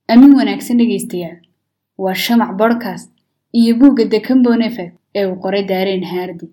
amin wanaagsan dhegaystayaal waa shamac bodcast iyo buugga the combon effect ee uu qoray daareen haardi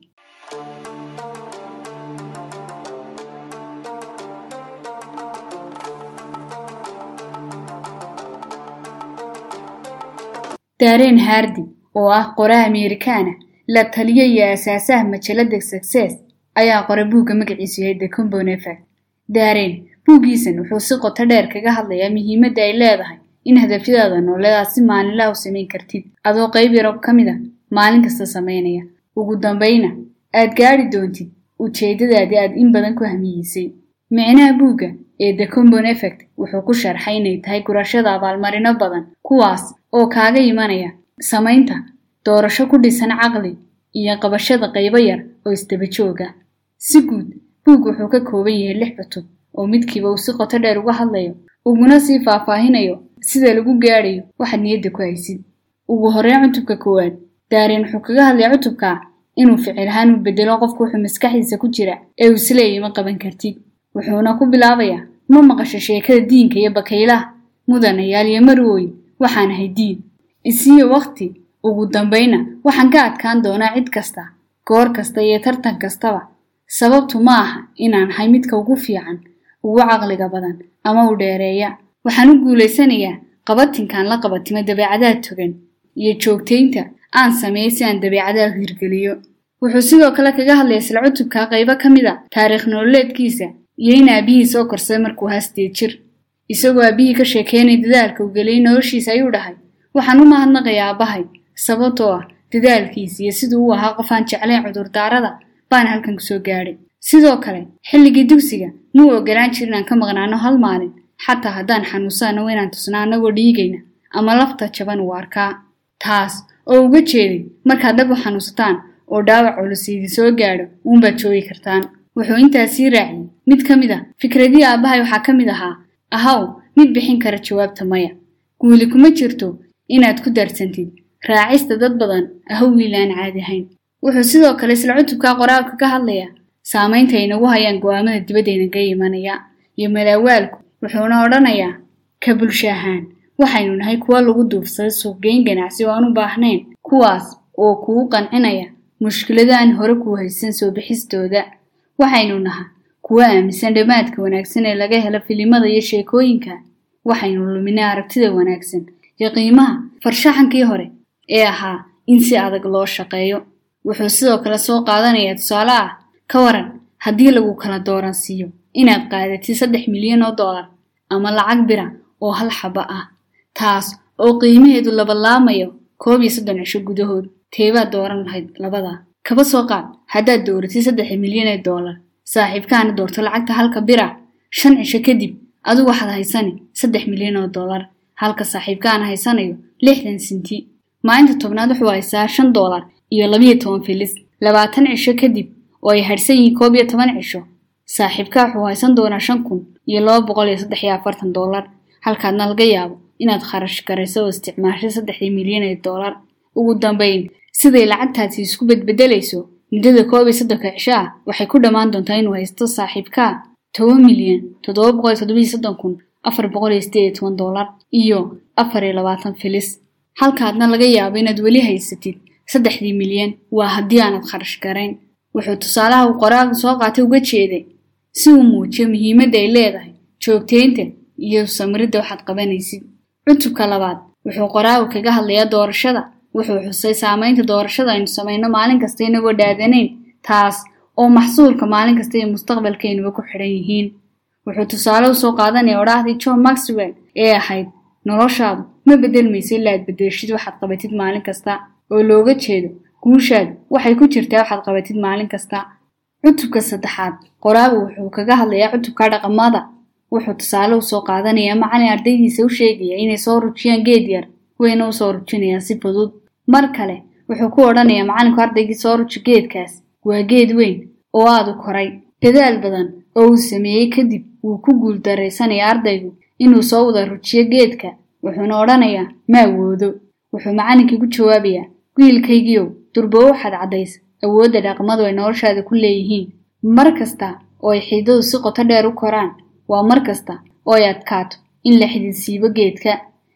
daareen haardi oo ah qoraha ameerikaana la taliya iyo asaasaha majalada success ayaa qoray buugga magaciisu yahay the combon effect daareen buuggiisan wuxuu si qoto dheer kaga hadlayaa muhiimadda ay leedahay in hadafyadaada nooleedaad si maalinlaha u samayn kartid adoo qayb yaro ka mid a maalin kasta samaynaya ugu dambayna aad gaadhi doontid ujeeddadaadii aad in badan ku hamiyeysay micnaha buugga ee the combon effect wuxuu ku sharxay inay tahay gurashada abaalmarino badan kuwaas oo kaaga imanaya samaynta doorasho ku dhisan caqli iyo qabashada qaybo yar oo isdaba jooga si guud buug wuxuu ka kooban yahay lix cutub oo midkiiba uu si qoto dheer uga hadlayo uguna sii faahfaahinayo sida lagu gaadhayo waxaad niyadda ku haysid ugu horreyn cutubka koowaad daareen wuxuu kaga hadlaya cutubka inuu ficil ahaan u bedelo qofku wuxuu maskaxdiisa ku jira ee uu isleeyay ma qaban kartid wuxuuna ku bilaabayaa ma maqasho sheekada diinka iyo bakaylaha mudanayaal iyo marwooyin waxaan ahay diin isiyo wakhti ugu dambayna waxaan ka adkaan doonaa cid kasta goor kasta iyo tartan kastaba sababtu ma aha inaan ahay midka ugu fiican ugu caqliga badan ama u dheereeya waxaan u guulaysanayaa qabatinkaan la qabatimo dabeecadaha togan iyo joogtaynta aan sameeyey si aan dabeecadaha hirgeliyo wuxuu sidoo kale kaga hadlaya isla cutubka qaybo ka mid a taariikh nololeedkiisa iyo in aabihii soo korsaday markuu haastee jir isagoo aabihii ka sheekeynay dadaalka uu geliyey noloshiisa ayuu dhahay waxaan u mahadnaqayaa aabbahay sababtoo ah dadaalkiisa iyo siduu u ahaa qof aan jeclayn cudurdaarada baan halkan kusoo gaadhay sidoo kale xilligii dugsiga muu ogolaan jir inaan ka maqnaano hal maalin xataa haddaan xanuunsano inaan tusnaa annagoo dhiigayna ama lafta jaban uu arkaa taas oo uga jeeday markaad dhab u xanuunsataan oo dhaawac culus idin soo gaadho uunbaad joogi kartaan wuxuu intaas sii raaciyey mid ka mid a fikradihii aabbahay waxaa ka mid ahaa ahaw mid bixin kara jawaabta maya guuli kuma jirto inaad ku darsantid raacista dad badan ahaw wiil aan caadi ahayn wuxuu sidoo kale isla cutubka qoraalka ka hadlayaa saamaynta ay nagu hayaan go'aamada dibaddaynaga imanaya iyo malaawaalku wuxuuna odhanayaa ka bulsho ahaan waxaynu nahay kuwa lagu duufsaday suuqgeyn ganacsi oo aan u baahnayn kuwaas oo kuu qancinaya mushkilado aan hore kuu haysan soo bixistooda waxaynu naha kuwa aaminsan dhammaadka wanaagsan ee laga helo filimada iyo sheekooyinka waxaynu luminay aragtida wanaagsan iyo qiimaha farshaxankii hore ee ahaa in si adag loo shaqeeyo wuxuu sidoo kale soo qaadanayaa tusaale ah ka waran haddii lagu kala dooran siiyo inaad qaadatid saddex milyan oo dollar ama lacag bira oo hal xaba ah taas oo qiimaheedu labalaamayo koob iyo soddon cisho gudahood teebaad dooran lahayd labada kaba soo qaad haddaad dooratid saddex milyan ee dollar saaxiibkaana doorto lacagta halka bira shan cisho kadib adigu waxaad haysani saddex milyan oo dollar halka saaxiibkaana haysanayo lixdan sinti maalinta tobnaad wuxuu haysaa shan dollar iyo labiyo toban filis labaatan cisho kadib oo ay hadhsan yihiin koob iyo toban cisho saaxiibka wuxuu haysan doonaa shan kun iyo laba boqol iyo saddex iyo afartan dollar halkaadna laga yaabo inaad kharash garayso oo isticmaashay saddexdii milyan ee dollar ugu dambayn siday lacagtaasi isku bedbedelayso muddada koob iyo soddonka cisho ah waxay ku dhammaan doontaa inuu haysto saaxiibkaa toban milyan toddoba boqol iyo toddobiyo soddon kun afar boqol iyo sideed iyo toban dollar iyo afar iyo labaatan filis halkaadna laga yaabo inaad weli haysatid saddexdii milyan waa haddii aanad kharash garayn wuxuu tusaalaha uu qoraalka soo qaatay uga jeeday si uu muujiyo muhiimadda ay leedahay joogtaynta iyo samiridda waxaad qabanaysid cutubka labaad wuxuu qoraalku kaga hadlayaa doorashada wuxuu xusay saamaynta doorashada aynu samayno maalin kasta inagoo dhaadanayn taas oo maxsuulka maalin kasta iyo mustaqbalkeenuba ku xidhan yihiin wuxuu tusaale u soo qaadanaya odhaahdii john maxwell ee ahayd noloshaadu ma bedelmayso ilaa aad bedelshid waxaad qabatid maalin kasta oo looga jeedo guushaadu waxay ku jirtaa waxaad qabatid maalin kasta cutubka saddexaad qoraagu wuxuu kaga hadlayaa cutubka dhaqamada wuxuu tusaale u soo qaadanayaa macalin ardaydiisa u sheegaya inay soo rujiyaan geed yar wayna u soo rujinayaan si fudud mar kale wuxuu ku odhanayaa macalinku ardaygii soo ruji geedkaas waa geed weyn oo aadu koray dadaal badan oo uu sameeyey kadib wuu ku guul daraysanayaa ardaygu inuu soo wada rujiyo geedka wuxuuna odhanayaa ma awoodo wuxuu macallinkii ku jawaabayaa wiilkaygiiow durbo waxaad caddays awoodda dhaqmadu ay noloshaada ku leeyihiin mar kasta oo ay xiidadu si qoto dheer u koraan waa mar kasta oo ay adkaato in la xididsiibo geedka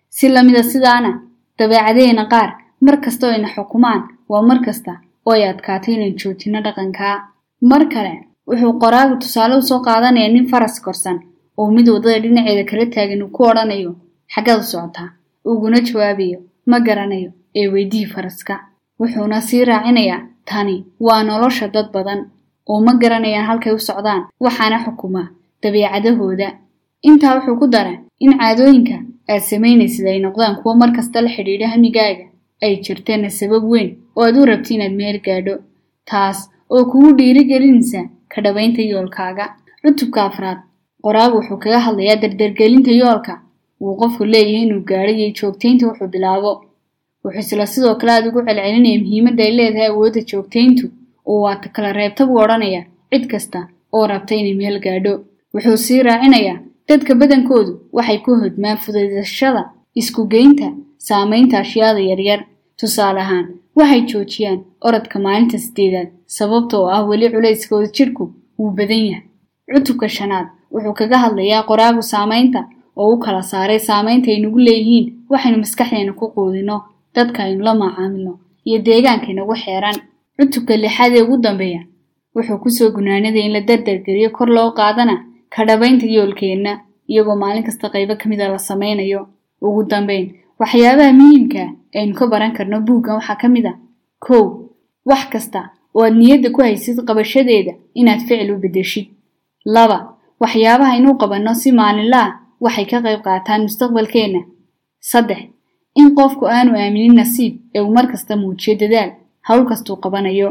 si lamida sidaana dabeecadaheenna qaar mar kasta oo ayna xukumaan waa mar kasta oo ay adkaato inaan joojinno dhaqankaa mar kale wuxuu qoraagu tusaale usoo qaadanayaa nin faras korsan oo mid waddada dhinaceeda kala taagan uu ku odhanayo xaggaad u socotaa uguna jawaabayo ma garanayo ee weydii faraska wuxuuna sii raacinayaa tani waa nolosha dad badan oo ma garanayaan halkay u socdaan waxaana xukuma dabeecadahooda intaa wuxuu ku dara in caadooyinka aad samaynaysid ay noqdaan kuwo mar kasta la xidhiidha hamigaaga ay jirteenna sabab weyn oo aad u rabti inaad meel gaadho taas oo kugu dhiirigelinaysa ka dhabaynta yoolkaaga cutubka afraad qoraagu wuxuu kaga hadlayaa dardargelinta yoolka wuu qofku leeyahay inuu gaadho iyo joogtaynta wuxuu bilaabo wuxuu isla sidoo kale aad ugu celcelinaya muhiimadda ay leedahay awoodda joogtayntu oo waata kala reebta buu odhanaya cid kasta oo rabta inay meel gaadho wuxuu sii raacinayaa dadka badankoodu waxay ku hodmaan fudaydashada isku-geynta saamaynta ashyaada yaryar tusaale ahaan waxay joojiyaan orodka maalinta sideedaad sababta oo ah weli culayskooda jidhku wuu badan yahay cutubka shanaad wuxuu kaga hadlayaa qoraagu saamaynta oo u kala saaray saamaynta ay nagu leeyihiin waxaynu maskaxdeena ku quudinno dadka aynu la macaamilno iyo deegaanka inagu xeeran cutubka lixaad ee ugu dambeeya wuxuu kusoo gunaanaday in la dardargeliyo kor loo qaadana ka dhabaynta yoolkeenna iyagoo maalin kasta qaybo ka mida la samaynayo ugu dambayn waxyaabaha muhiimka aynu ka baran karno buuggan waxaa ka mid a kow wax kasta oo aad niyadda ku haysid qabashadeeda inaad ficil u beddeshid laba waxyaabaha aynu qabanno si maalinla ah waxay ka qayb qaataan mustaqbalkeenna saddex in qofku aanu aaminin nasiib ee uu mar kasta muujiyo dadaal hawl kastuu qabanayo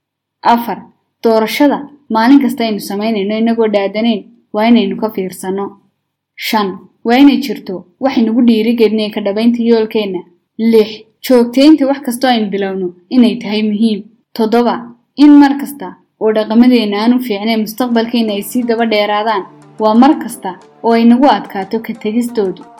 afar doorashada maalin kasta aynu samaynayno inagoo dhaadanayn waa inaynu ka fiirsanno shan waa inay jirto waxaynugu dhiirigelinaya ka dhabaynta yoolkeenna lix joogtaynta wax kastoo aynu bilowno inay tahay muhiim toddoba in mar kasta oo dhaqamadeenna aanu fiicnayn mustaqbalkeenna ay sii daba dheeraadaan waa mar kasta oo ay nagu adkaato ka tegistoodu